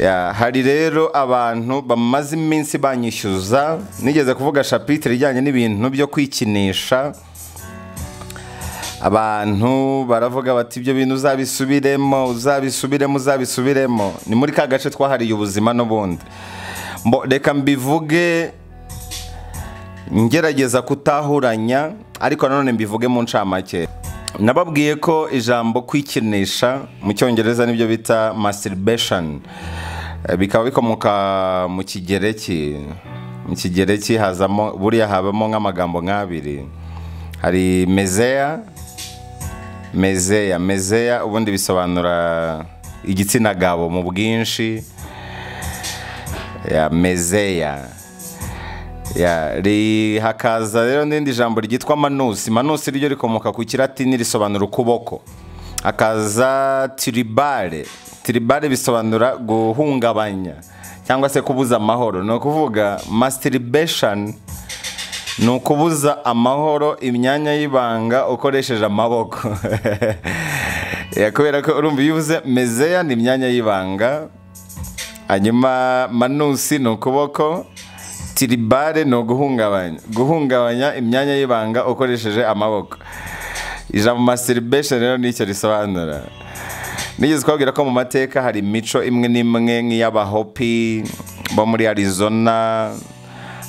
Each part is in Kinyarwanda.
Ya, hari rero abantu bamaze iminsi banyishyuza nigeze kuvuga shapitire ijyanye n'ibintu byo kwikinisha abantu baravuga bati ibyo bintu uzabisubiremo uzabisubiremo uzabisubiremo ni muri ka gace twahariye ubuzima n'ubundi Mbo- reka mbivuge ngerageza kutahuranya ariko nanone mbivuge mu ncamake nababwiye ko ijambo kwikinisha mu cyongereza nibyo bita masturbation Eh, bikaba bikomoka mu kigereki mu kigereki hazamo buriya habamo nk'amagambo nk'abiri hari mezeya mezeya mezeya ubundi bisobanura igitsina gabo mu bwinshi ya mezeya ya ri hakaza rero n'irindi jambo ryitwa manusi manusi ryo rikomoka ku kiratini risobanura ukuboko hakaza tiribare tiribare bisobanura guhungabanya cyangwa se kubuza amahoro ni ukuvuga masturbation ni ukubuza amahoro imyanya y'ibanga ukoresheje amaboko Ya, kubera ko urumva iyo uvuze mezeya ni imyanya y'ibanga hanyuma manusi ni ukuboko tiribare ni uguhungabanya guhungabanya imyanya y'ibanga ukoresheje amaboko ijambo masturbation rero nicyo risobanura nigeze kubabwira ko mu mateka hari imico imwe n'imwe nk'iy'abahopi bo muri arizona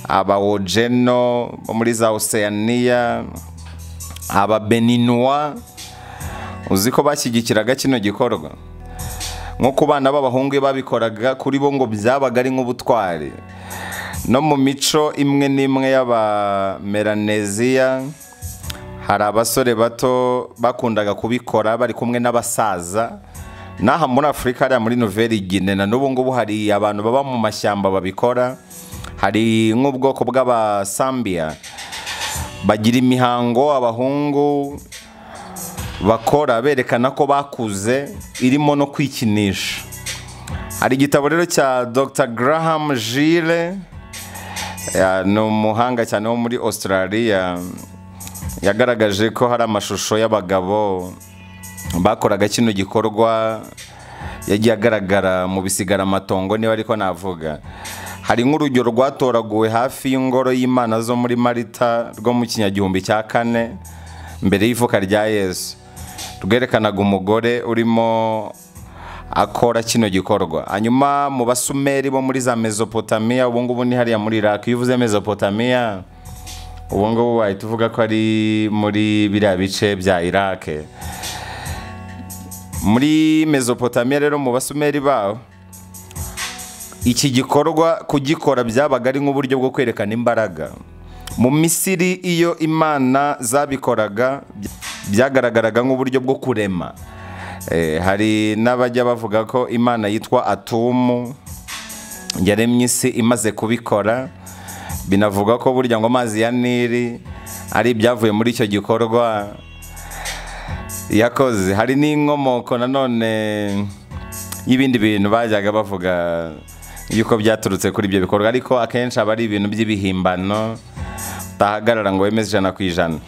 abawojeno bo muri za oceania ababeninwa uzi ko bashyigikiraga kino gikorwa nko ku bana b'abahungu iyo babikoraga kuri bo ngo byabaga ari nk'ubutwari no mu mico imwe n'imwe y'abameraneziya hari abasore bato bakundaga kubikora bari kumwe n'abasaza n'aha muri afurika hariya muri noveri gine na n'ubu ngubu hari abantu baba mu mashyamba babikora hari nk'ubwoko bw'abasambiya bagira imihango abahungu bakora berekana ko bakuze irimo no kwikinisha hari igitabo rero cya dr graham gile ya, ni umuhanga cyane wo muri australia yagaragaje ko hari amashusho y'abagabo bakoraga kino gikorwa yagiye agaragara mu bisigaramatongo niba ariko navuga hari nk'urugero rwatoraguwe hafi y'ingoro y'imana zo muri marita rwo mu kinyagihumbi cya kane mbere y'ivuka rya yesu rwerekanaga umugore urimo akora kino gikorwa hanyuma mu basumeri bo muri za mesopotamiya ubu ngubu ni hariya muri iraq iyo uvuze mesopotamiya ubu ngubu wahita uvuga ko ari muri biriya bice bya iraq muri mesopotamiya rero mu basumeri baho iki gikorwa kugikora byabaga ari nk'uburyo bwo kwerekana imbaraga mu misiri iyo imana zabikoraga byagaragaraga nk'uburyo bwo kurema Eh, hari n'abajya bavuga ko imana yitwa atumu yaremye isi imaze kubikora binavuga ko burya ngo amazi ya nili ari ibyavuye muri icyo gikorwa yakoze hari n'inkomoko nanone y'ibindi bintu bajyaga bavuga yuko byaturutse kuri ibyo bikorwa ariko akenshi aba ari ibintu by'ibihimbano utahagarara ngo wemeze ijana ku ijana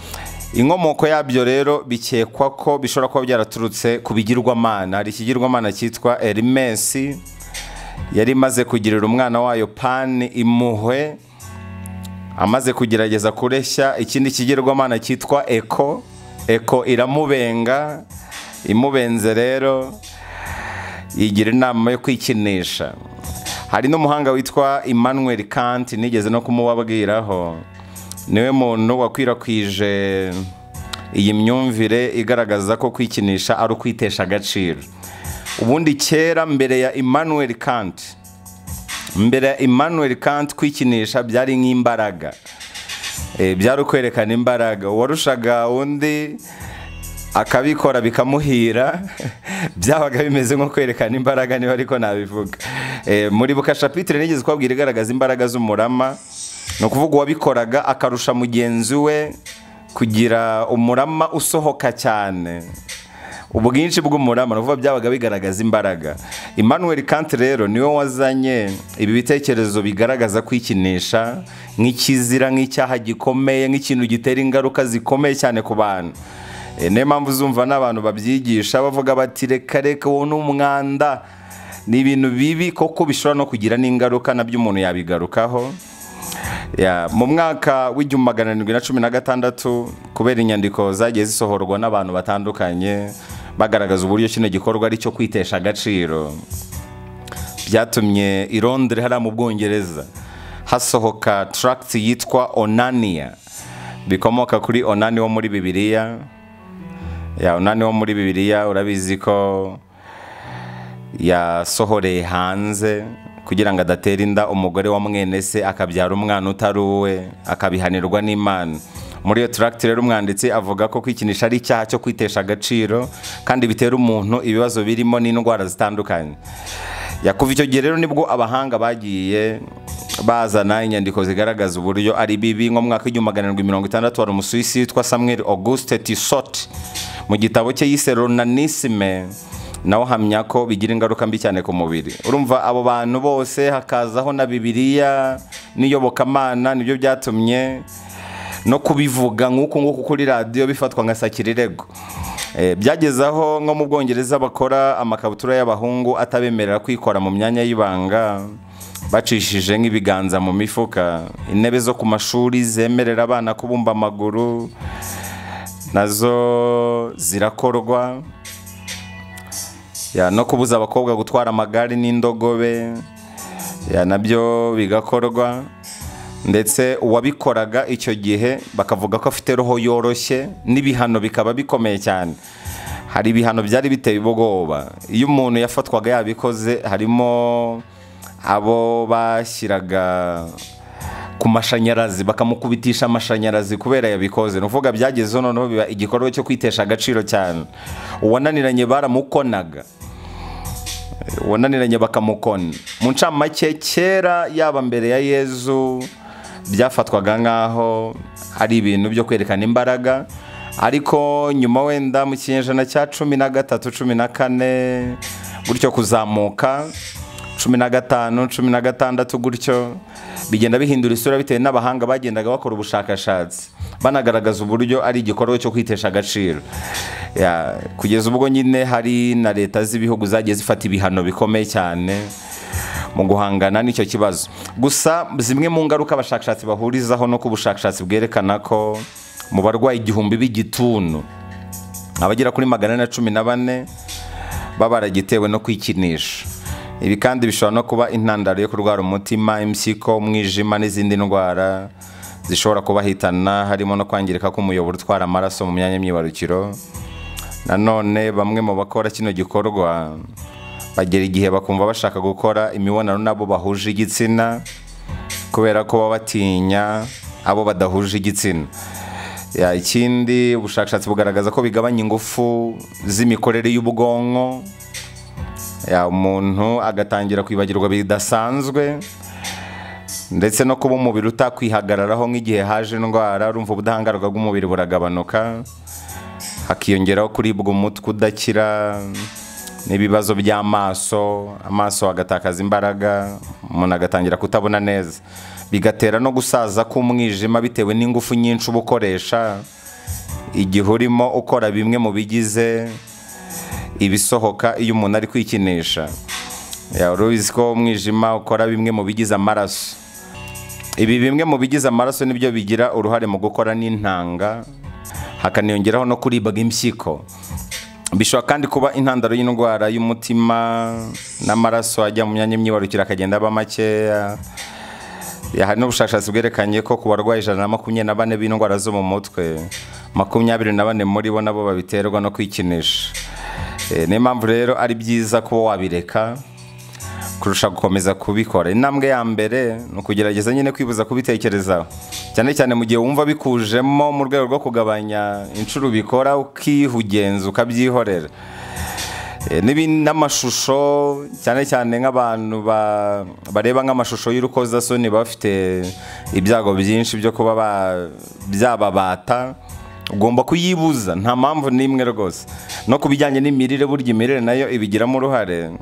inkomoko yabyo rero bikekwa ko bishobora kuba byaraturutse ku bigirwamana hari ikigirwamana cyitwa erimesi yari imaze kugirira umwana wayo pani imuhwe amaze kugerageza kureshya ikindi kigirwamana cyitwa eko eko iramubenga imubenze rero yigira inama yo kwikinisha hari n'umuhanga witwa emmanuel kant nigeze no kumubabwiraho niwe muntu wakwirakwije iyi myumvire igaragaza ko kwikinisha ari ukwitesha agaciro ubundi kera mbere ya emmanuel kant mbere ya emmanuel kant kwikinisha byari nk'imbaraga Eh, byari ukwerekana imbaraga uwarushaga undi akabikora bikamuhira byabaga bimeze nko kwerekana imbaraga niba ariko nabivuga Eh, muri bukashapitire nigeze kubabwira igaragaza imbaraga z'umurama ni ukuvuga uwabikoraga akarusha mugenzi we kugira umurama usohoka cyane ubwinshi bw'umurama ni ukuvuga byabaga bigaragaza imbaraga emmanuel kant rero niwe wazanye ibi bitekerezo bigaragaza kwikinisha nk'ikizira nk'icyaha gikomeye nk'ikintu gitera ingaruka zikomeye cyane ku bantu E, niyo mpamvu uzumva n'abantu babyigisha bavuga bati reka reka uwo ni umwanda ni ibintu bibi koko bishobora no kugira n'ingaruka nabyo umuntu yabigarukaho Ya, mu mwaka w'igihumbi magana arindwi na cumi na gatandatu kubera inyandiko zagiye zisohorwa n'abantu batandukanye bagaragaza uburyo kino gikorwa ari cyo kwitesha agaciro byatumye i Londres hariya mu bwongereza hasohoka tract yitwa onania bikomoka kuri onani wo muri bibiliya ya onani wo muri bibiliya urabizi ko yasohoreye hanze kugira ngo adatera inda umugore wa mwene se akabyara umwana utari uwe akabihanirwa n'imana muri iyo turagiti rero umwanditsi avuga ko kwikinisha ari icyaha cyo kwitesha agaciro kandi bitera umuntu ibibazo birimo n'indwara zitandukanye yakuva icyo gihe rero nibwo abahanga bagiye bazana inyandiko zigaragaza uburyo ari bibi nko mu mwaka w'igihumbi magana arindwi mirongo itandatu hari umusuwisi witwa samuel auguste tissot mu gitabo cye yise ronanisime nawe uhamya ko bigira ingaruka mbi cyane ku mubiri urumva abo bantu bose hakazaho na bibiliya n'iyobokamana nibyo byatumye no kubivuga nk'uku nguku kuri radiyo bifatwa nka sakirirego byageze aho nko mu bwongereza bakora amakabutura y'abahungu atabemerera kwikora mu myanya y'ibanga bacishije nk'ibiganza mu mifuka intebe zo ku mashuri zemerera abana kubumba amaguru nazo zirakorwa ya, no kubuza abakobwa gutwara amagare n'indogobe ya, nabyo bigakorwa ndetse uwabikoraga icyo gihe bakavuga ko afite roho yoroshye n'ibihano bikaba bikomeye cyane hari ibihano byari biteye ubwoba iyo umuntu yafatwaga yabikoze harimo abo bashyiraga ku mashanyarazi bakamukubitisha amashanyarazi kubera yabikoze ni ukuvuga byagezeho noneho biba igikorwa cyo kwitesha agaciro cyane uwananiranye baramukonaga uwananiranye bakamukona mu ncamake kera yaba mbere ya yezu byafatwaga nk'aho ari ibintu byo kwerekana imbaraga ariko nyuma wenda mu kinyejana cya cumi na gatatu cumi na kane gutyo kuzamuka cumi na gatanu cumi na gatandatu gutyo bigenda bihindura isura bitewe n'abahanga bagendaga bakora ubushakashatsi banagaragaza uburyo ari igikorwa cyo kwitesha agaciro Ya, kugeza ubwo nyine hari na leta z'ibihugu zagiye zifata ibihano bikomeye cyane mu guhangana n'icyo kibazo gusa zimwe mu ngaruka abashakashatsi bahurizaho no ku bushakashatsi bwerekana ko mu barwayi igihumbi b'igituntu abagera kuri magana ane na cumi na bane baba baragitewe no kwikinisha ibi kandi bishobora no kuba intandaro yo kurwara umutima impyiko umwijima n'izindi ndwara zishobora kubahitana harimo no kwangirika k'umuyoboro utwara amaraso mu myanya y'imyibarukiro nanone bamwe mu bakora kino gikorwa bagera igihe bakumva bashaka gukora imibonano n'abo bahuje igitsina kubera ko baba batinya abo badahuje igitsina Ya, ikindi ubushakashatsi bugaragaza ko bigabanya ingufu z'imikorere y'ubwonko Ya, umuntu agatangira kwibagirwa bidasanzwe ndetse no kuba umubiri utakwihagararaho nk'igihe haje indwara urumva ubudahangarwa bw'umubiri buragabanuka hakiyongeraho kuribwa umutwe udakira n'ibibazo by'amaso amaso agatakaza imbaraga umuntu agatangira kutabona neza bigatera no gusaza k'umwijima bitewe n'ingufu nyinshi uba ukoresha igihe urimo ukora bimwe mu bigize ibisohoka iyo umuntu ari kwikinisha uruzi ko umwijima ukora bimwe mu bigize amaraso ibi bimwe mu bigize amaraso nibyo bigira uruhare mu gukora n'intanga hakaniyongeraho no kuribwa impyiko bishobora kandi kuba intandaro y'indwara y'umutima n'amaraso ajya mu myanya y'imyibarukiro akagenda aba makeya hari n'ubushakashatsi bwerekanye ko ku barwayi ijana na makumyabiri na bane b'indwara zo mu mutwe makumyabiri na bane muri bo nabo babiterwa no kwikinisha niyo mpamvu rero ari byiza kuba wabireka kurusha gukomeza kubikora intambwe ya mbere ni ukugerageza nyine kwibuza kubitekerezaho cyane cyane mu gihe wumva bikujemo mu rwego rwo kugabanya inshuro ubikora ukihugenza ukabyihorera n'amashusho cyane cyane nk'abantu bareba nk'amashusho y'urukozasoni bafite ibyago byinshi byo kuba byababata ugomba kuyibuza nta mpamvu n'imwe rwose no ku bijyanye n'imirire burya imirire nayo ibigiramo uruhare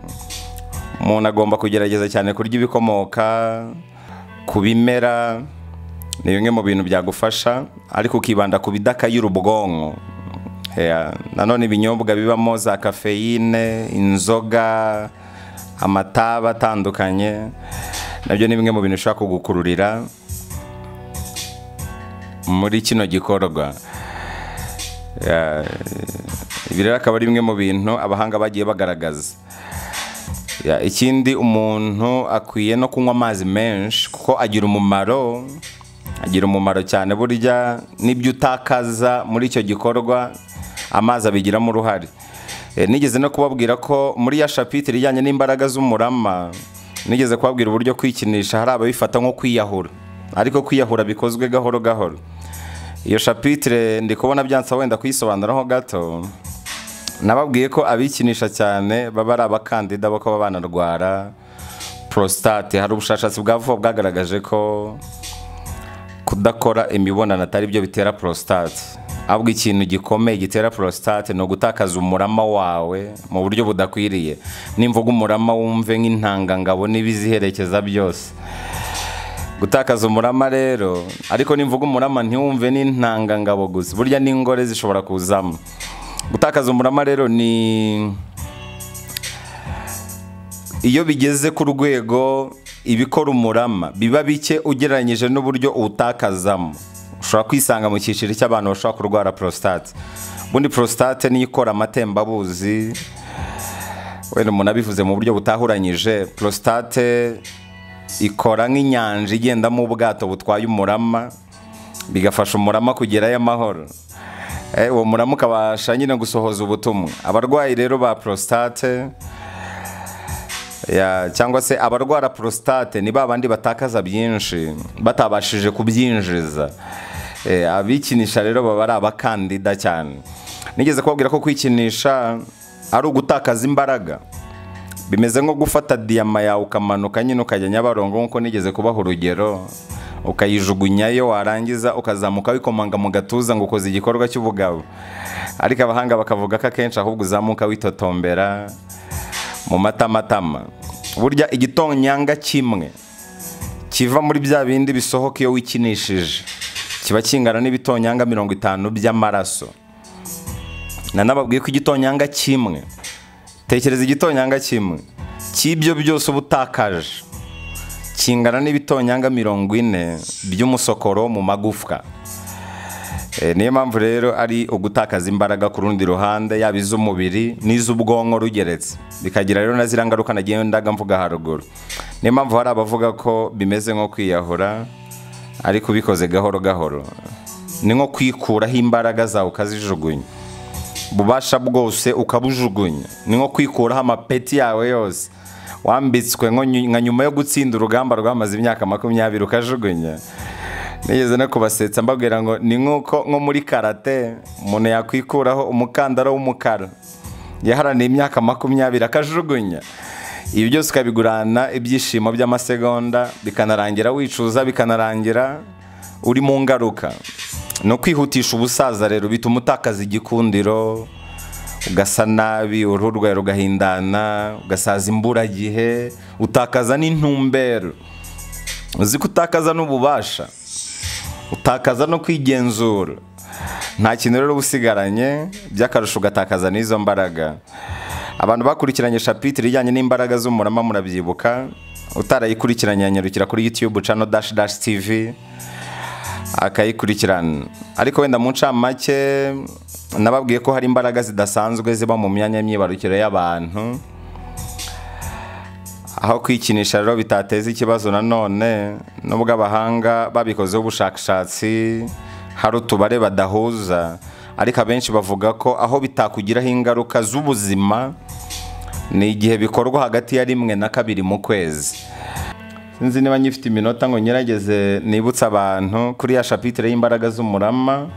umuntu agomba kugerageza cyane kurya ibikomoka ku bimera ni bimwe mu bintu byagufasha ariko ukibanda ku bidakayura ubwonko nanone ibinyobwa bibamo za kafeyine inzoga amataba atandukanye nabyo ni bimwe mu bintu bishobora kugukururira muri kino gikorwa Ya, ibi rero akaba ari bimwe mu bintu abahanga bagiye bagaragaza Ya, ikindi umuntu akwiye no kunywa amazi menshi kuko agira umumaro agira umumaro cyane burya n'ibyo utakaza muri icyo gikorwa amazi abigiramo uruhare Eh, nigeze no kubabwira ko muri ya shapitire ijyanye n'imbaraga z'umurama nigeze kubabwira uburyo kwikinisha hari ababifata nko kwiyahura ariko kwiyahura bikozwe gahoro gahoro iyo shapitire ndi kubona byansa wenda kuyisobanuraho gato nababwiye ko abikinisha cyane baba ari abakandida bo kuba banarwara prostate hari ubushakashatsi bwa vuba bwagaragaje ko kudakora imibonano atari byo bitera prostate ahubwo ikintu gikomeye gitera prostate ni ugutakaza umurama wawe mu buryo budakwiriye nimvuga umurama wumve nk'intangangabo n'ibiziherekeza byose gutakaza umurama rero ariko nimvuga umurama ntiwumve n'intangangabo gusa burya n'ingore zishobora kuzamo gutakaza umurama rero ni iyo bigeze ku rwego ibikora umurama biba bike ugereranyije n'uburyo uwutakazamo ushobora kwisanga mu cyiciro cy'abantu bashobora kurwara prostate ubundi prostate niyo ikora amatembabuzi wenda umuntu abivuze mu buryo butahuranyije prostate ikora nk'inyanja igendamo ubwato butwaye umurama bigafasha umurama kugerayo amahoro Eh, uwo murama ukabasha nyine gusohoza ubutumwa abarwayi rero ba prostate ya, cyangwa se abarwara prostate ni ba bandi batakaza byinshi batabashije kubyinjiza Eh, abikinisha rero baba ari abakandida cyane nigeze kubabwira ko kwikinisha ari ugutakaza imbaraga bimeze nko gufata diyama yawe ukamanuka nyine ukajya nyabarongo nk'uko nigeze kubaha urugero ukayijugunyayo warangiza ukazamuka wikomanga mu gatuza ngo ukoze igikorwa cy'ubugabo ariko abahanga bakavuga ko akenshi ahubwo uzamuka witotombera mu matamatama burya igitonyanga kimwe kiva muri bya bindi bisohoka iyo wikinishije kiba kingana n'ibitonyanga mirongo itanu by'amaraso nanababwiye ko igitonyanga kimwe tekereza igitonyanga kimwe cy'ibyo byose uba utakaje kingana n'ibitonyanga mirongo ine by'umusokoro mu magufwa Eh, niyo mpamvu rero ari ugutakaza imbaraga ku rundi ruhande yaba iz'umubiri n'iz'ubwonko rugeretse bikagira rero na ziriya ngaruka nagendaga mvuga haruguru niyo mpamvu hari abavuga ko bimeze nko kwiyahura ariko ubikoze gahoro gahoro ni nko kwikuraho imbaraga zawe ukazijugunya ububasha bwose ukabujugunya ni nko kwikuraho amapeti yawe yose wambitswe nko nyu- nka nyuma yo gutsinda urugamba rwamaze imyaka makumyabiri ukajugunya nigeze no kubasetsa mbabwira ngo ni nk'uko nko muri karate umuntu yakwikuraho umukandara w'umukara yaharaniye imyaka makumyabiri akajugunya ibi byose ukabigurana ibyishimo by'amasegonda bikanarangira wicuza bikanarangira uri mu ngaruka no kwihutisha ubusaza rero bituma utakaza igikundiro ugasa nabi uruhu rwawe rugahindana ugasaza imburagihe utakaza n'intumbero uzi ko utakaza n'ububasha utakaza no kwigenzura nta kintu rero uba usigaranye by'akarusho ugatakaza n'izo mbaraga abantu bakurikiranye shapitire ijyanye n'imbaraga z'umurama murabyibuka utarayikurikiranye yanyarukira kuri youtube channel dash dash tv akayikurikirana ariko wenda mu ncamake nababwiye ko hari imbaraga zidasanzwe ziba mu myanya y'imyibarukiro y'abantu aho kwikinisha rero bitateza ikibazo nanone nubwo abahanga babikozeho ubushakashatsi hari utubare badahuza ariko abenshi bavuga ko aho bitakugiraho ingaruka z'ubuzima ni igihe bikorwa hagati ya rimwe na kabiri mu kwezi sinzi niba nyifite iminota ngo ngerageze nibutse abantu kuri ya shapitire y'imbaraga z'umurama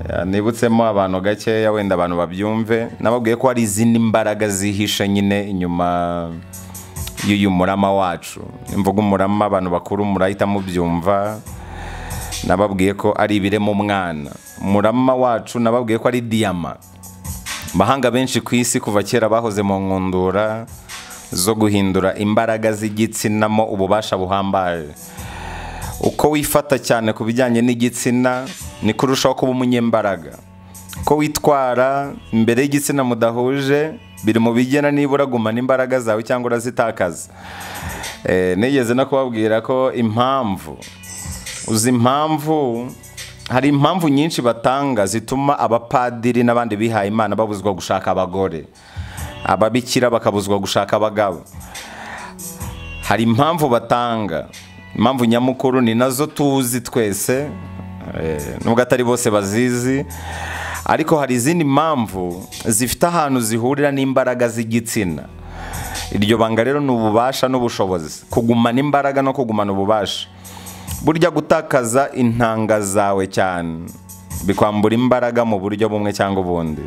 Ya, nibutsemo abantu gakeya wenda abantu babyumve nababwiye ko hari izindi mbaraga zihishe nyine inyuma y'uyu murama wacu imvuga umurama abantu bakuru murahita mubyumva nababwiye ko ari ibirema umwana umurama wacu nababwiye ko ari diyama Abahanga benshi ku isi kuva kera bahoze mu nkundura zo guhindura imbaraga z'igitsinamo ububasha buhambaje uko wifata cyane ku bijyanye n'igitsina niko urushaho kuba umunyembaraga ko witwara imbere y'igitsina mudahuje biri mu bigena niba uragumana imbaraga zawe cyangwa urazitakaza Eh, nigeze no kubabwira ko impamvu uzi impamvu hari impamvu nyinshi batanga zituma abapadiri n'abandi bihaye imana babuzwa gushaka abagore ababikira bakabuzwa gushaka abagabo hari impamvu batanga impamvu nyamukuru ni nazo tuzi twese eh, nubwo atari bose bazizi ariko hari izindi mpamvu zifite ahantu zihurira n'imbaraga z'igitsina iryo banga rero ni ububasha n'ubushobozi kugumana imbaraga no kugumana ububasha burya gutakaza intanga zawe cyane bikwambura imbaraga mu buryo bumwe cyangwa ubundi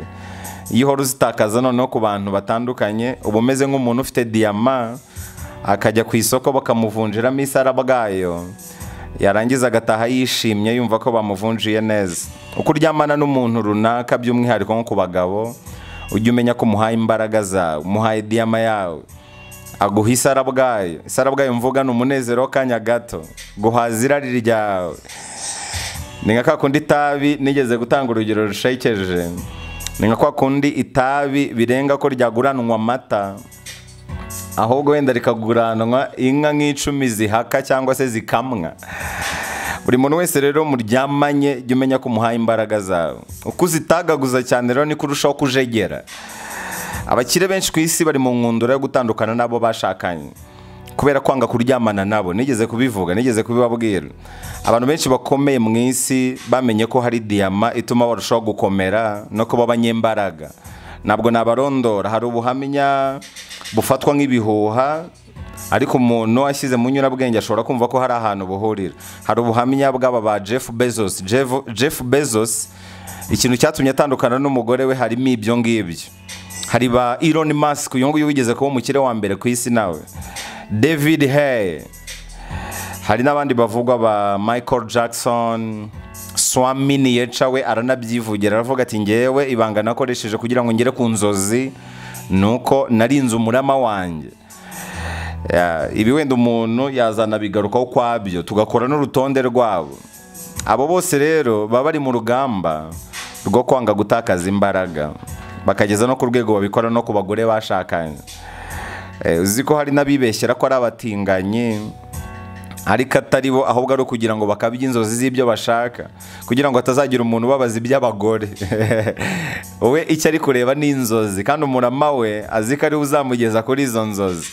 iyo uhora uzitakaza noneho ku bantu batandukanye uba umeze nk'umuntu ufite diyama akajya ku isoko bakamuvunjiramo isarabwayo yarangiza agataha yishimye yumva ko bamuvunjiye neza uko uryamana n'umuntu runaka by'umwihariko nko ku bagabo ujya umenya ko umuhaye imbaraga zawe umuhaye diyama yawe aguha isarabwayo isarabwayo mvuga ni umunezero w'akanya gato guhaza irari ryawe ni nka ka kundi itabi nigeze gutanga urugero rushekeje ni nka kwa kundi itabi birenga ko ryaguranwa amata ahubwo wenda rikaguranwa inka nk'icumi zihaka cyangwa se zikamwa buri muntu wese rero muryamanye jya umenya ko umuhaye imbaraga zawe uko uzitagaguza cyane rero niko urushaho kujegera abakire benshi ku isi bari mu nkundura yo gutandukana n'abo bashakanye kubera kwanga kuryamana nabo nigeze kubivuga nigeze kubibabwira abantu benshi bakomeye mu isi bamenye ko hari diyama ituma barushaho gukomera no kuba abanyembaraga ntabwo nabarondora hari ubuhamya bufatwa nk'ibihuha ariko umuntu ashyize mu nyurabwenge ashobora kumva ko hari ahantu buhurira hari ubuhamya bw'aba ba jeff bezos Jeff- jeff bezos ikintu cyatumye atandukana n'umugore we harimo ibyo ngibyo hari ba Elon Musk uyu nguyu wigeze kuba umukire wa mbere ku isi nawe David Hay hari n'abandi bavugwa ba Michael Jackson Swami Nietzsche we aranabyivugira aravuga ati ngewe ibanga nakoresheje kugira ngo ngere ku nzozi nuko narinze umurama wanjye Ya, ibi wenda umuntu yazana bigarukaho ukwabyo tugakora n'urutonde rwabo abo bose rero baba bari mu rugamba rwo kwanga gutakaza imbaraga bakageza no ku rwego babikora no ku bagore bashakanye Eh, uzi ko hari n'abibeshyera ko ari abatinganyi ariko atari bo ahubwo ari ukugira ngo bakabye inzozi z'ibyo bashaka kugira ngo hatazagira umuntu ubabaza iby'abagore wowe icyo ari kureba ni inzozi kandi umurama we azi ko ariwe uzamugeza kuri izo nzozi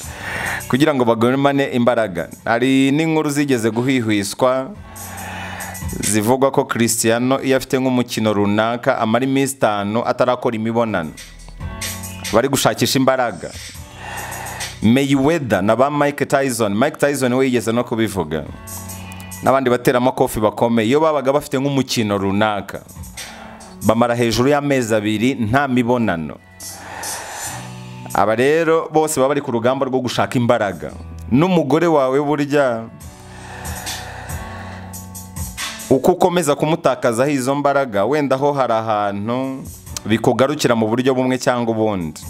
kugira ngo bagumane imbaraga hari n'inkuru zigeze guhwihwiswa zivugwa ko Cristiano iyo afite nk'umukino runaka amara iminsi itanu atarakora imibonano bari gushakisha imbaraga Mayweather na ba Mike Tyson Mike Tyson we yigeze no kubivuga n'abandi bateramakofi bakomeye iyo babaga bafite nk'umukino runaka bamara hejuru y'amezi abiri nta mibonano aba rero bose baba bari ku rugamba rwo gushaka imbaraga n'umugore wawe burya uko ukomeza kumutakazaho izo mbaraga wenda ho hari ahantu bikugarukira mu buryo bumwe cyangwa ubundi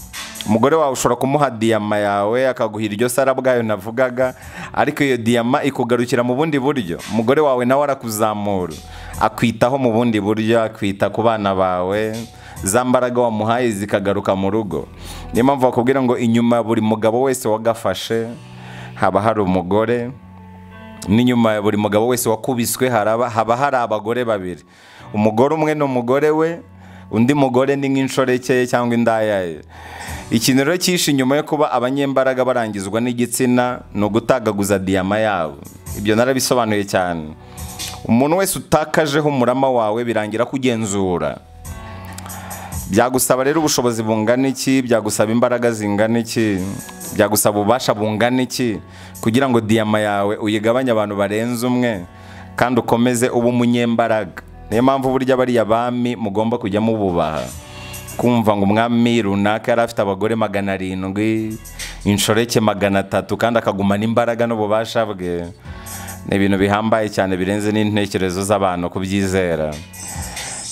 umugore wawe ushobora kumuha diyama yawe akaguha iryo sara bwayo navugaga ariko iyo diyama ikugarukira mu bundi buryo umugore wawe nawe arakuzamura akwitaho mu bundi buryo akwita ku bana bawe za mbaraga wamuhaye zikagaruka mu rugo niyo mpamvu bakubwira ngo inyuma ya buri mugabo wese wagafashe haba hari umugore n'inyuma ya buri mugabo wese wakubiswe haraba haba hari abagore babiri umugore umwe ni umugore we undi mugore ni nk'inshoreke ye cyangwa indayaye ikintu rero cyishi nyuma yo kuba abanyembaraga barangizwa n'igitsina ni ugutagaguza diyama yabo ibyo narabisobanuye cyane umuntu wese utakajeho umurama wawe birangira kugenzura byagusaba rero ubushobozi bungana iki byagusaba imbaraga zingana iki byagusaba ububasha bungana iki kugira ngo diyama yawe uyigabanye abantu barenze umwe kandi ukomeze uba umunyembaraga niyo mpamvu burya bariya bami mugomba kujya mububaha kumva ngo umwami runaka yari afite abagore magana arindwi inshoreke magana atatu kandi akagumana imbaraga n'ububasha bwe ni ibintu bihambaye cyane birenze n'intekerezo z'abantu kubyizera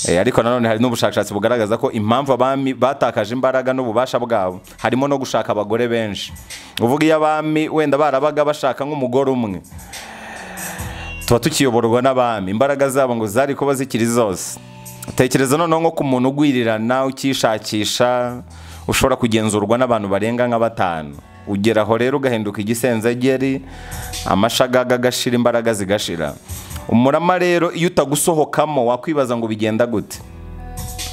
Eh, ariko nanone hari n'ubushakashatsi bugaragaza ko impamvu abami batakaje imbaraga n'ububasha bwabo harimo no gushaka abagore benshi uvuga iyo abami wenda barabaga bashaka nk'umugore umwe tuba tukiyoborwa n'abami imbaraga zabo ngo zari kuba zikiri zose tekereza noneho nko ku muntu ugwirirana ukishakisha ushobora kugenzurwa n'abantu barenga nka batanu ugeraho rero ugahinduka igisenzegeri amashagaga agashira imbaraga zigashira umurama rero iyo utagusohokamo wakwibaza ngo bigenda gute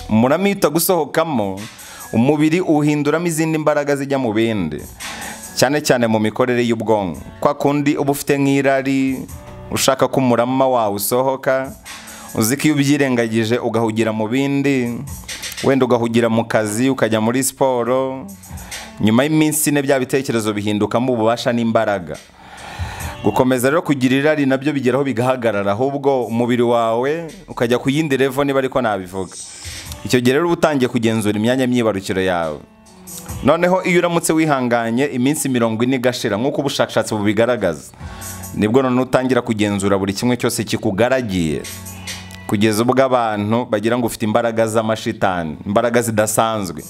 umurama iyo utagusohokamo umubiri uhinduramo izindi mbaraga zijya mu bindi cyane cyane mu mikorere y'ubwonko kwa kundi uba ufite nk'irari ushaka ko umurama wawe usohoka uzi ko iyo ubyirengagije ugahugira mu bindi wenda ugahugira mu kazi ukajya muri siporo nyuma y'iminsi ine bya bitekerezo bihindukamo ububasha n'imbaraga gukomeza rero kugira irari nabyo bigeraho bigahagarara ahubwo umubiri wawe ukajya ku yindi revo niba ariko nabivuga icyo gihe rero uba utangiye kugenzura imyanya myibarukiro yawe noneho iyo uramutse wihanganye iminsi mirongo ine igashira nk'uko ubushakashatsi bubigaragaza nibwo noneho utangira kugenzura buri kimwe cyose kikugaragiye kugeza ubwo abantu bagira ngo ufite imbaraga z'amashitani imbaraga zidasanzwe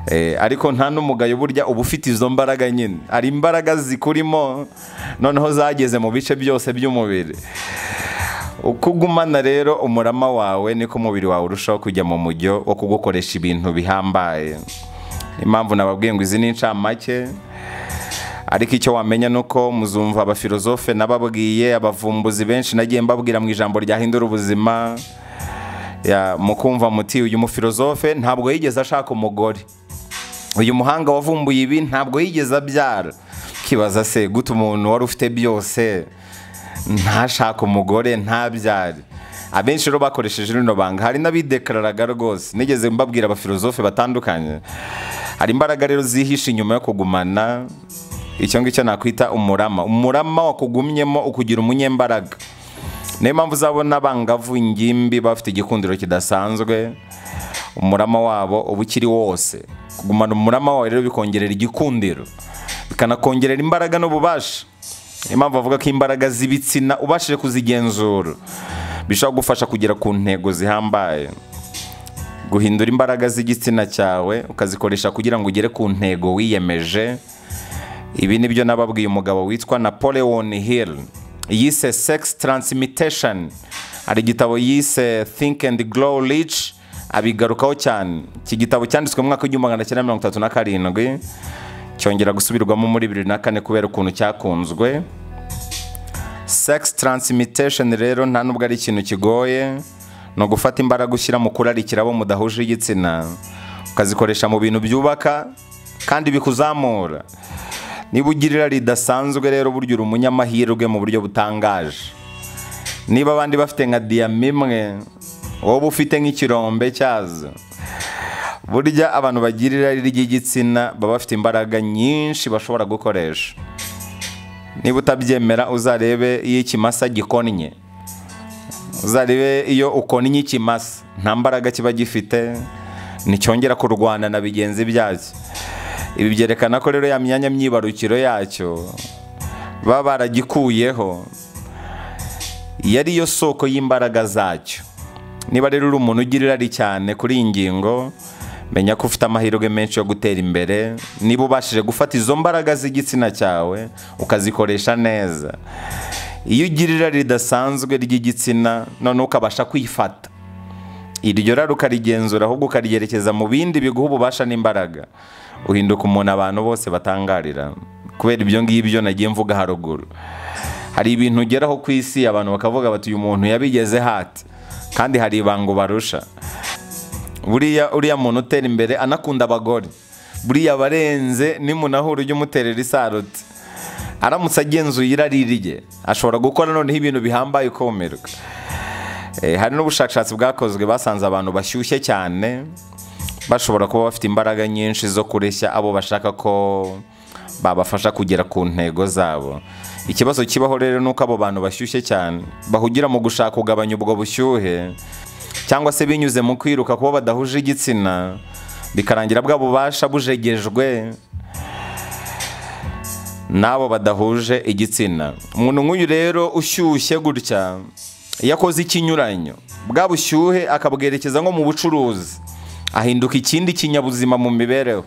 Eh, ariko nta n'umugayo burya uba ufite izo mbaraga nyine hari imbaraga zikurimo noneho zageze mu bice byose by'umubiri uko ugumana rero umurama wawe niko umubiri wawe urushaho kujya mu mujyo wo kugukoresha ibintu bihambaye impamvu nababwiye ngo izi ni incamake ariko icyo wamenya ni uko muzumva abafilozofe nababwiye abavumbuzi benshi nagiye mbabwira mu ijambo ryahindura ubuzima Ya, mukumva muti uyu mufilozofe ntabwo yigeze ashaka umugore uyu muhanga wavumbuye ibi ntabwo yigeze abyara kibaza se gute umuntu wari ufite byose ntashaka umugore ntabyare abenshi rero bakoresheje rino banga hari n'abidekararaga rwose nigeze mbabwira abafilozofe batandukanye hari imbaraga rero zihishe inyuma yo kugumana icyo ngicyo nakwita umurama umurama wakugumyemo ukugira umunyembaraga niyo mpamvu uzabona abangavu ingimbi bafite igikundiro kidasanzwe umurama wabo uba ukiri wose kugumana umurama wawe rero bikongerera igikundiro bikanakongerera imbaraga n'ububasha niyo mpamvu bavuga ko imbaraga z'ibitsina ubashije kuzigenzura bishobora kugufasha kugera ku ntego zihambaye guhindura imbaraga z'igitsina cyawe ukazikoresha kugira ngo ugere ku ntego wiyemeje ibi ni byo nababwiye umugabo witwa napoleon hill yise sex transmutation hari igitabo yise think and grow rich abigarukaho cyane iki gitabo cyanditswe mu mwaka w'igihumbi magana cyenda mirongo itatu na karindwi cyongera gusubirwamo muri bibiri na kane kubera ukuntu cyakunzwe sex transmutation rero nta nubwo ari ikintu kigoye ni ugufata imbaraga ushyira mu kurarikira abo mudahuje igitsina ukazikoresha mu bintu byubaka kandi bikuzamura niba ugira irari ridasanzwe rero burya uri umunyamahirwe mu buryo butangaje niba abandi bafite nka diyama imwe wowe ufite nk'ikirombe cyazo burya abantu bagira irari ry'igitsina baba bafite imbaraga nyinshi bashobora gukoresha niba utabyemera uzarebe iyo ikimasa gikonnye uzarebe iyo ukonnye ikimasa nta mbaraga kiba gifite nticyongera kurwana na bigenzi byacyo ibi byerekana ko rero ya myanya myibarukiro yacyo baba baragikuyeho iyo ari yo soko y'imbaraga zacyo niba rero uri umuntu ugira irari cyane kuri iyi ngingo menya ko ufite amahirwe menshi yo gutera imbere niba ubashije gufata izo mbaraga z'igitsina cyawe ukazikoresha neza iyo ugira irari ridasanzwe ry'igitsina noneho ukabasha kwifata iryo rari ukarigenzura ahubwo ukaryerekeza mu bindi biguha ububasha n'imbaraga uhinduka umuntu abantu bose batangarira kubera ibyo ngibyo nagiye mvuga haruguru hari ibintu ugeraho ku isi abantu bakavuga bati uyu muntu yabigeze hati kandi hari ibanga ubarusha buriya uriya muntu utera imbere anakunda abagore buriya abarenze nimunahura ujye umuterera isarutse aramutse agenzuye irari rye ashobora gukora noneho ibintu bihambaye ukumirwa hari n'ubushakashatsi bwakozwe basanze abantu bashyushye cyane bashobora kuba bafite imbaraga nyinshi zo kureshya abo bashaka ko babafasha kugera ku ntego zabo ikibazo kibaho rero ni uko abo bantu bashyushye cyane bahugira mu gushaka kugabanya ubwo bushyuhe cyangwa se binyuze mu kwiruka kuba badahuje igitsina bikarangira bwa bubasha bujegejwe n'abo badahuje igitsina umuntu nk'uyu rero ushyushye gutya iyo akoze ikinyuranyo bwa bushyuhe akabwerekeza nko mu bucuruzi ahinduka ikindi kinyabuzima mu mibereho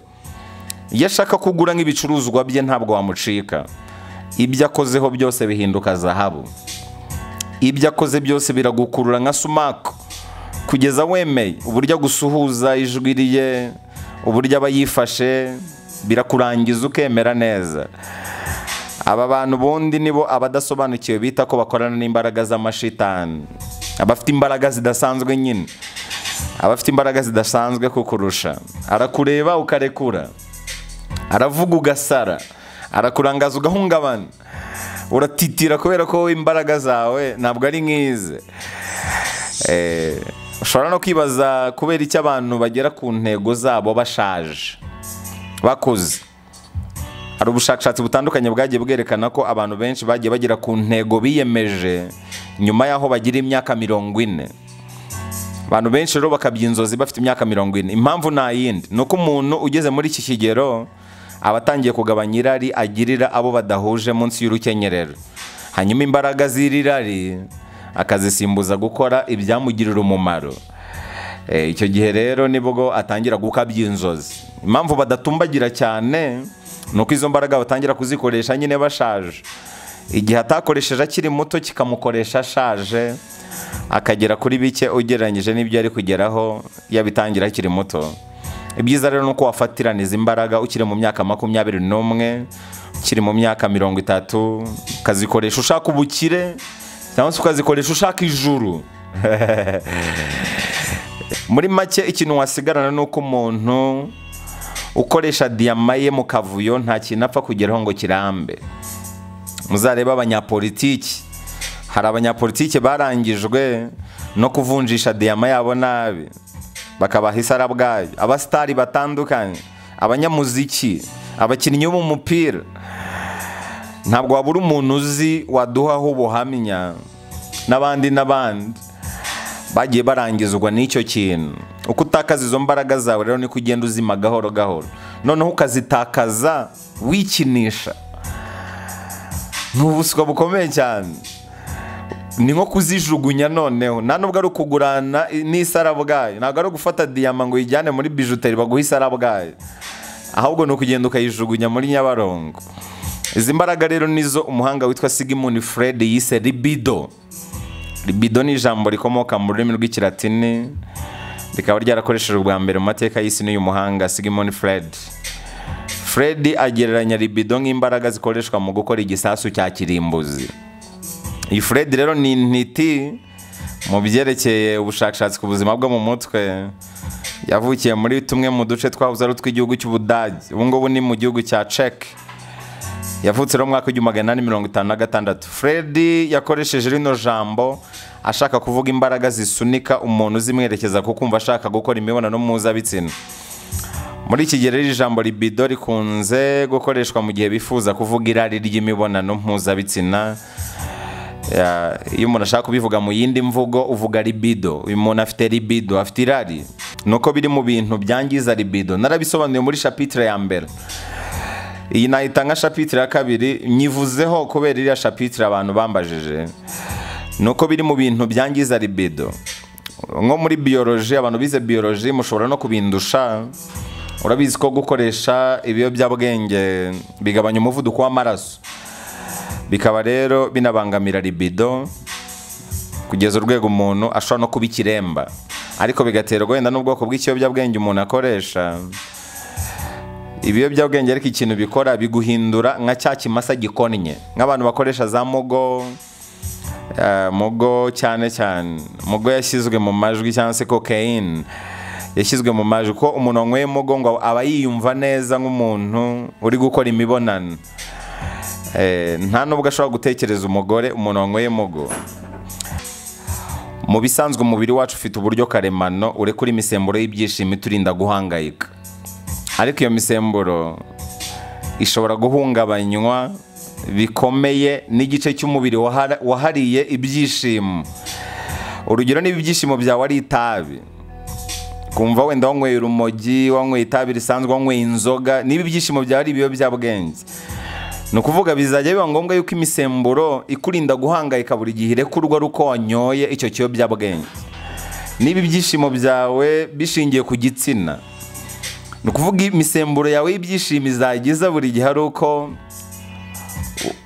iyo ashaka kugura nk'ibicuruzwa bye ntabwo wamucika ibyo akozeho byose bihinduka zahabu ibyo akoze byose biragukurura nka sumako kugeza wemeye uburyo agusuhuza ijwi rye uburyo aba yifashe birakurangiza ukemera neza aba bantu ubundi nibo abadasobanukiwe bita ko bakorana n'imbaraga z'amashitani abafite imbaraga zidasanzwe nyine abafite imbaraga zidasanzwe kukurusha arakureba ukarekura aravuga ugasara arakurangaza ugahungabana uratitira kubera ko imbaraga zawe ntabwo ari nk'ize Eh, ushobora no kwibaza kubera icyo abantu bagera ku ntego zabo bashaje bakuze hari ubushakashatsi butandukanye bwagiye bwerekana ko abantu benshi bagiye bagera ku ntego biyemeje nyuma y'aho bagira imyaka mirongo ine abantu benshi rero bakabya inzozi bafite imyaka mirongo ine impamvu nta yindi ni uko umuntu ugeze muri iki kigero aba atangiye kugabanya irari agirira abo badahuje munsi y'urukenyerero hanyuma imbaraga z'irari akazisimbuza gukora ibyamugirira umumaro Eh, icyo gihe rero nibwo atangira gukabya inzozi impamvu badatumbagira cyane ni uko izo mbaraga batangira kuzikoresha nyine bashaje igihe atakoresheje akiri muto kikamukoresha ashaje akagera kuri bike ugereranyije n'ibyo ari kugeraho yabitangira akiri muto ibyiza rero ni uko wafatiraniza imbaraga ukiri mu myaka makumyabiri n'umwe ukiri mu myaka mirongo itatu ukazikoresha ushaka ubukire cyangwa se ukazikoresha ushaka ijuru muri make ikintu wasigarana ni uko umuntu ukoresha diyama ye mu kavuyo nta kintu apfa kugeraho ngo kirambe muzarebe abanyapolitiki hari abanyapolitiki barangijwe no kuvunjisha diyama yabo nabi bakabaha isara bwayo abasitari batandukanye abanyamuziki abakinnyi bo mu mupira ntabwo wabura umuntu uzi waduhaho ubuhamya n'abandi n'abandi bagiye barangizwa n'icyo kintu uko utakaza izo mbaraga zawe rero niko ugenda uzima gahoro gahoro noneho ukazitakaza wikinisha ni ubuswa bukomeye cyane ni nko kuzijugunya noneho nta nubwo ari ukugurana n'isara bwayo ntabwo ari ugufata diyama ngo uyijyane muri bijuteri baguhe isara bwayo ahubwo ni ukugenda ukayijugunya muri nyabarongo izi mbaraga rero nizo umuhanga witwa sigmund fred yise libido libido ni ijambo rikomoka mu rurimi rw'ikilatini rikaba ryarakoreshejwe bwa mbere mu mateka y'isi n'uyu muhanga sigmund fred fred agereranya libido nk'imbaraga zikoreshwa mu gukora igisasu cya kirimbuzi iyi fred rero ni intiti mu byerekeye ubushakashatsi ku buzima bwo mu mutwe yavukiye muri tumwe mu duce twahoze ari utw'igihugu cy'ubudage ubu ngubu ni mu gihugu cya cek yavutse rero mu mwaka w'igihumbi magana inani mirongo itanu na gatandatu fred yakoresheje rino jambo ashaka kuvuga imbaraga zisunika umuntu zimwerekeza ku kumva ashaka gukora imibonano mpuzabitsina muri iki gihe rero ijambo libido rikunze gukoreshwa mu gihe bifuza kuvuga irari ry'imibonano mpuzabitsina Ya, iyo umuntu ashaka kubivuga mu yindi mvugo uvuga libido uyu muntu afite libido afite irari ni uko biri mu bintu byangiza libido narabisobanuye muri shapitire ya mbere iyi nayita nka shapitire ya kabiri nyivuzeho kubera iriya shapitire abantu bambajije ni uko biri mu bintu byangiza libido nko muri biyoroji abantu bize biyoroji mushobora no kubindusha urabizi ko gukoresha ibiyobyabwenge bigabanya umuvuduko w'amaraso bikaba rero binabangamira libido kugeza urwego umuntu ashobora no kuba ikiremba ariko bigaterwa wenda n'ubwoko bw'ikiyobyabwenge umuntu akoresha ibiyobyabwenge ariko ikintu bikora biguhindura nka cya kimasa gikonnye nk'abantu bakoresha za mugo eh, mugo cyane cyane mugo yashyizwe mu majwi cyangwa se cocaine yashyizwe mu majwi ko umuntu wanyweye mugo ngo aba yiyumva neza nk'umuntu uri gukora imibonano Eh, nta nubwo ashobora gutekereza umugore umuntu wanyweye mugo mu bisanzwe umubiri wacu ufite uburyo karemano urekura imisemburo y'ibyishimo iturinda guhangayika ariko iyo misemburo ishobora guhungabanywa bikomeye n'igice cy'umubiri wahara- wahariye ibyishimo urugero niba ibyishimo byawe ari itabi kumva wenda wanyweye urumogi wanyweye itabi risanzwe wanyweye inzoga niba ibyishimo byawe ari ibiyobyabwenge ni ukuvuga bizajya biba ngombwa yuko imisemburo ikurinda guhangayika buri gihe irekurwa ari uko wanyoye icyo kiyobyabwenge niba ibyishimo byawe bishingiye ku gitsina ni ukuvuga imisemburo yawe y'ibyishimo izagiza buri gihe ari uko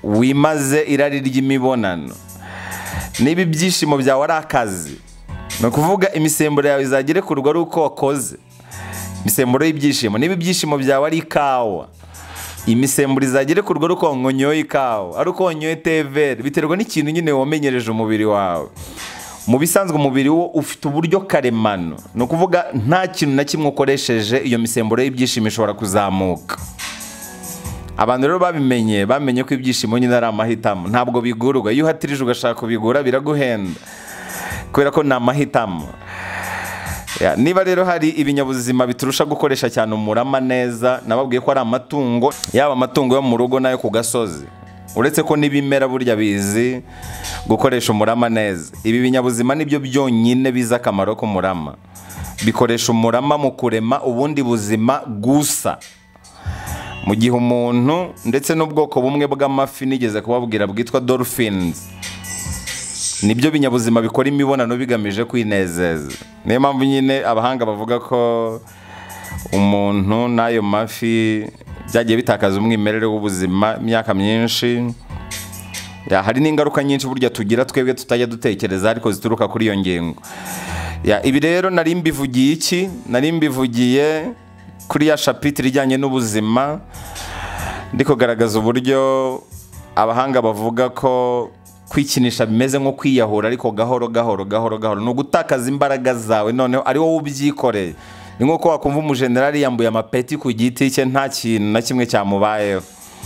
wimaze irari ry'imibonano niba ibyishimo byawe ari akazi ni ukuvuga imisemburo yawe izagerekurwa ari uko wakoze imisemburo y'ibyishimo niba ibyishimo byawe ari ikawa imisemburo izagere ku rugo ruko nkonyoye ikawa ari uko wanyoye tevere biterwa n'ikintu nyine wamenyereje umubiri wawe mu bisanzwe umubiri wo ufite uburyo karemano ni ukuvuga nta kintu na kimwe ukoresheje iyo misemburo y'ibyishimo ishobora kuzamuka abantu rero babimenye bamenye ko ibyishimo nyine ari amahitamo ntabwo bigurwa iyo uhatirije ugashaka kubigura biraguhenda kubera ko ni amahitamo Ya, niba rero hari ibinyabuzima biturusha gukoresha cyane umurama neza nababwiye ko ari amatungo yaba amatungo yo mu rugo n'ayo ku gasozi uretse ko n'ibimera burya bizi gukoresha umurama neza ibi binyabuzima nibyo byonyine bizi akamaro k'umurama bikoresha umurama mu kurema ubundi buzima gusa mu gihe umuntu ndetse n'ubwoko bumwe bw'amafi nigeze kubabwira bwitwa dolphins nibyo binyabuzima bikora imibonano bigamije kwinezeza niyo mpamvu nyine abahanga bavuga ko umuntu n'ayo mafi byagiye bitakaza umwimerere w'ubuzima imyaka myinshi Ya, hari n'ingaruka nyinshi burya tugira twebwe tutajya dutekereza ariko zituruka kuri iyo ngingo Ya, ibi rero nari mbivugiye iki nari mbivugiye kuri ya shapitire ijyanye n'ubuzima ndi kugaragaza uburyo abahanga bavuga ko kwikinisha bimeze nko kwiyahura ariko gahoro gahoro gahoro gahoro ni ugutakaza imbaraga zawe noneho ari wowe ubyikoreye ni nk'uko wakumva umujenerali yambuye amapeti ku giti cye nta kintu na kimwe cyamubayeho